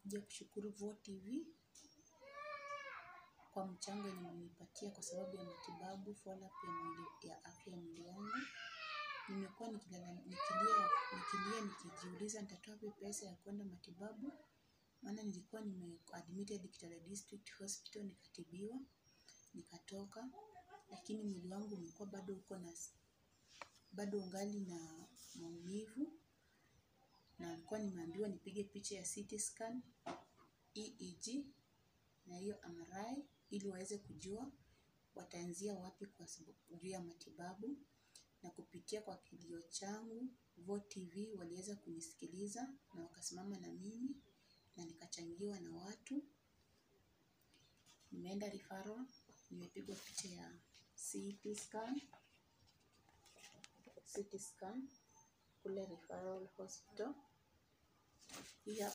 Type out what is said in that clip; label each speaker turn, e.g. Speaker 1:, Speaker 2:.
Speaker 1: nimekuja kushukuru Vo TV kwa mchango yenye mmenipatia kwa sababu ya matibabu follow up ya mwili ya afya ya mwili wangu. Nimekuwa nikilala nikilia nikilia nikijiuliza nitatoa wapi pesa ya kwenda matibabu, maana nilikuwa nime admitted Kitale District Hospital nikatibiwa nikatoka, lakini mwili wangu umekuwa bado uko na bado ungali na maumivu na nilikuwa nimeambiwa nipige picha ya CT scan, EEG na hiyo MRI ili waweze kujua wataanzia wapi kwa sababu juu ya matibabu na kupitia kwa kilio changu Vo TV waliweza kunisikiliza na wakasimama na mimi na nikachangiwa na watu. Nimeenda referral, nimepigwa picha ya CT scan, CT scan kule referral hospital. Pia